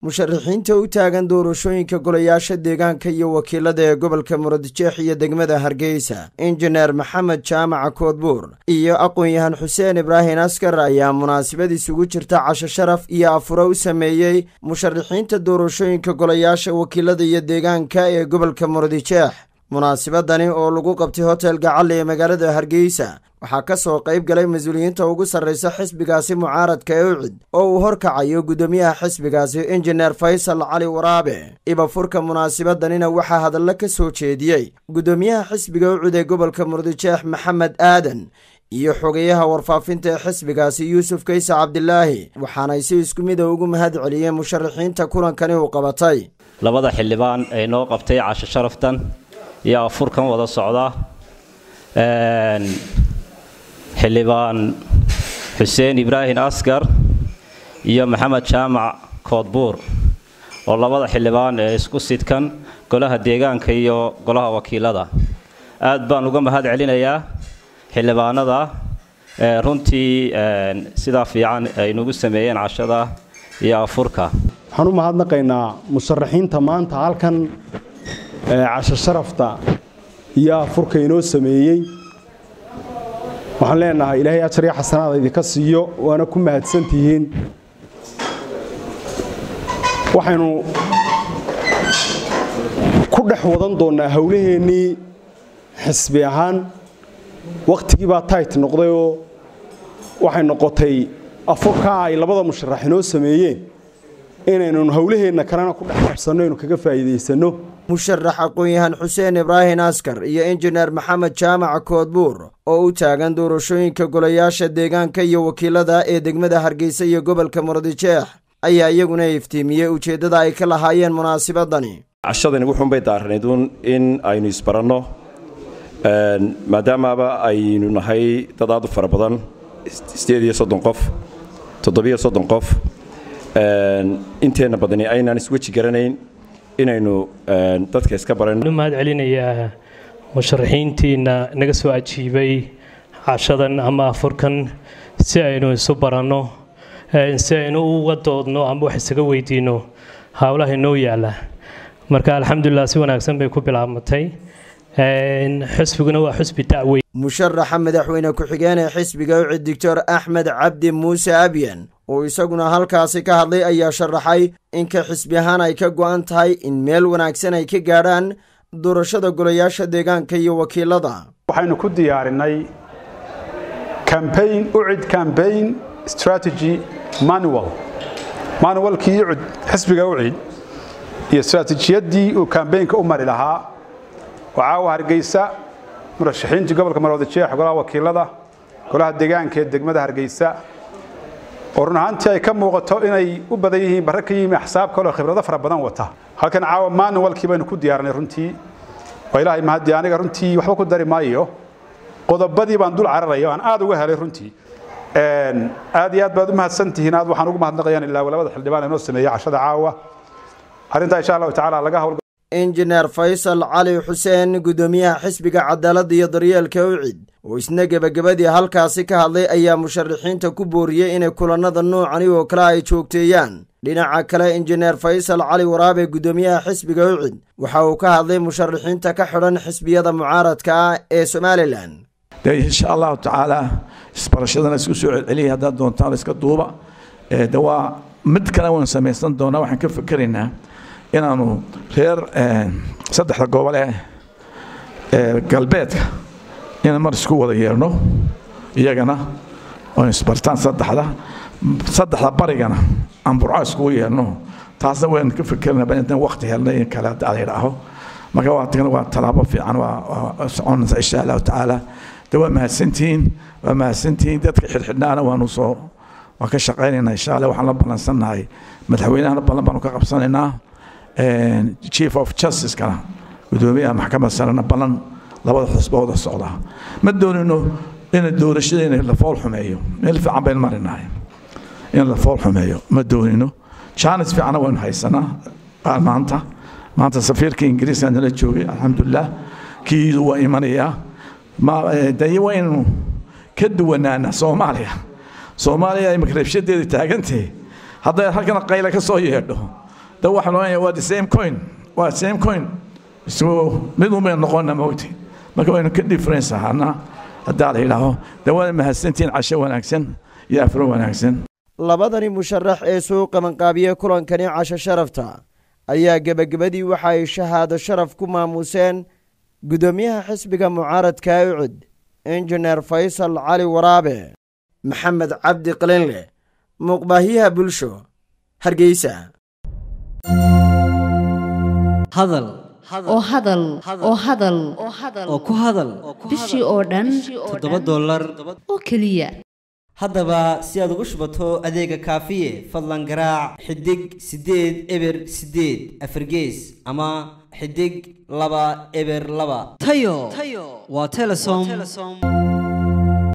musharaxiinta u taagan doorashooyinka golayaasha deegaanka iyo wakiilada ee gobolka muradjeex iyo degmada hargeysa injineer maxamed jaamaca koodbuur iyo aqoon-yahan xuseen ibraahin askar ayaa munaasabad isugu jirta casho sharaf iyo afuro u sameeyey musharaxiinta doorashooyinka golayaasha wakiilada iyo deegaanka ee gobolka muradjeex munaasabadani oo lagu qabtay hotel gacalle ee magaalada hargeysa waxaa ka soo qayb galay mas-uuliyiinta ugu sarraysa xisbigaasi mucaaradka ee ucid oo uu horkacayo guddoomiyaha xisbigaasi injineer faysal cali waraabe ibafurka munaasabadanina waxaa hadallo ka soo jeediyey guddoomiyaha xisbiga ucid ee gobolka muradjeex maxamed aadan iyo xogeyaha warfaafinta ee xisbigaasi yuusuf kayse cabdilaahi waxaanay si isku mida ugu mahad celiyeen musharaxiinta kulankani uu qabatay labada xildhibaan ee noo qabtay casho sharaftan iyo afurkan wada socda xildhibaan xuseen ibraahin askar iyo maxamed jaamac koodbuur oo labada xildhibaan ee isku sidkan golaha deegaanka iyo golaha wakiilada aad baan uga mahad celinayaa xildhibaanada runtii sidaa fiican ay nagu sameeyeen cashada iyo afurka waxaan u mahadnaqaynaa musharaxiinta maanta halkan casho sharafta iyo afurka inoo sameeyey waxaan leenahay ilaahay ajar iyo xasanaada idinka siiyo waana ku mahadsantihiin waxaynu ku dhex wadan doonnaa howlaheennii xisbi ahaan wakhtigii baa tayt noqdayoo waxay noqotay afurkaa ay labada musharax inoo sameeyeen inaynu howlaheenna kalena ku dhex qabsanno aynu kaga faa'iidaysanno musharax aqoon-yahan xuseen ibraahin askar iyo injineer maxamed jaamaca koodbuur oo u taagan doorashooyinka golayaasha deegaanka iyo wakiilada ee degmada hargeysa iyo gobolka muradjeex ayaa iyaguna iftiimiyey ujeeddada ay ka lahaayeen munaasabadani cashadani wuxuunbay daaranaydun in aynu isbaranno maadaamaaba aynu nahay dad aad u fara badan sideed iyo soddon qof toddobiyo soddon qof inteenna badani aynaan isweji garanayn inaynu dadka iska barano mahad celinayaa musharaxiintiina naga soo ajiibay cashadan ama afurkan si aynu isu baranno si aynu uga doodno ama wax isaga weydiinno howlaha inoo yaalla marka alxamdulilah si wanaagsan bay ku bilaabmatay xusbiguna waa xusbi dacweyn musharaxa madaxweyne ku-xigeen ee xisbiga ucid doctor axmed cabdi muuse abyan oo isaguna halkaasi ka hadlay ayaa sharaxay inka xisbi ahaan ay ka go'an tahay in meel wanaagsan ay ka gaadhaan doorashada golayaasha deegaanka iyo wakiilada waxaynu ku diyaarinay cambaign ucid cambaign strategy manual manualkii ucid xisbiga ucid iyo istraatiijiyaddii uu kambaynka u mari lahaa oo caawa hargeysa murashaxiintii gobolka marwadajeex golaha wakiilada golaha deegaanka ee degmada hargeysa oo run ahaantii ay ka muuqato inay u badan yihiin barre ka yimi axsaab kaleo khibrado fara badan wata halkan caawa manualkii baynu ku diyaarinay runtii waa ilaahay mahadii aniga runtii waxba ku dari maayo qodobadii baan dul cararaya aan aad uga helay runtii aad iyo aad baad u mahadsantihiin aad waxaan ugu mahadnaqayaan ilaa labada xildhibaan inoo sameeyey cashada caawa arrintaa insha allahu tacaala laga hawl injineer faysal cali xuseen guddoomiyaha xisbiga cadaaladda iyo daryeelka ucid oo isna gebagabadii halkaasi ka hadlay ayaa musharaxiinta ku booriyey inay kulannada noocani oo kale ay joogteeyaan dhinaca kale injineer faysal cali waraabe guddoomiyaha xisbiga ucid waxa uu ka hadlay musharaxiinta ka xidhan xisbiyada mucaaradka ah ee somalilan insha allahu tacaala isbarashadana isku soo celceliya haddaad doontaan iska duuba de waa mid kale waan samaysan doonaa waxaan ka fikeraynaa inaanu reer saddexda gobol ee galbeedka inaan mar isku wada yeerno iyagana oo isbartaan saddexda saddexda barigana aan burco iskugu yeerno taasna waan ka fikernaa intaan waqti helnay in kale hadda idhaaho marka waa tagna waa tallaabo fiican waa soconaysa insha allahu tacaala de waa mahadsantihiin waa mahadsantihiin dadka xidhxidhnaana waanu soo waan ka shaqaynaynaa insha allah waxaan la ballansannahay madaxweynahana ballan baanu ka qabsanaynaa chief of justicekana gudoomiyaha maxkamad sarena ballan labada xusba wada socda ma doonino in doorashadeena la fool xumeeyo meel fiican baynu marinahay in la fool xumeeyo ma doonino jaanis fiicana waynu haysanaa maanta maanta safiirka ingiriiska nala joogay alxamdulilah kiidu waa imanayaa daye waynu ka duwanaana soomaaliya soomaaliya imika rabshadeeda taagantahe hadday halkana qayla ka soo yeedho da waxaa loonaya waa the same coin waa same coin isku mid unbay noqonna mogti marka waynu ka difference ahaana haddaa la yidhaaho de waana mahadsantihiin casho wanaagsan iyo afro wanaagsan labadani musharax ee soo qabanqaabiyey kulankani casho sharafta ayaa gebagabadii waxa ay shahaado sharaf ku maamuuseen guddoomiyaha xisbiga mucaaradka ucud injineer faysal cali waraabe maxamed cabdi qalinle muuqbaahyaha bulsho hargeysa hadal oo hadal oo hadal oo ku hadal bishii oo dhan toddoba dollar oo keliya haddaba si aad ugu shubato adeega kaafiye fadlan garaac xidig siddeed eber siddeed afargees ama xidig laba eber laba tayo waa telesom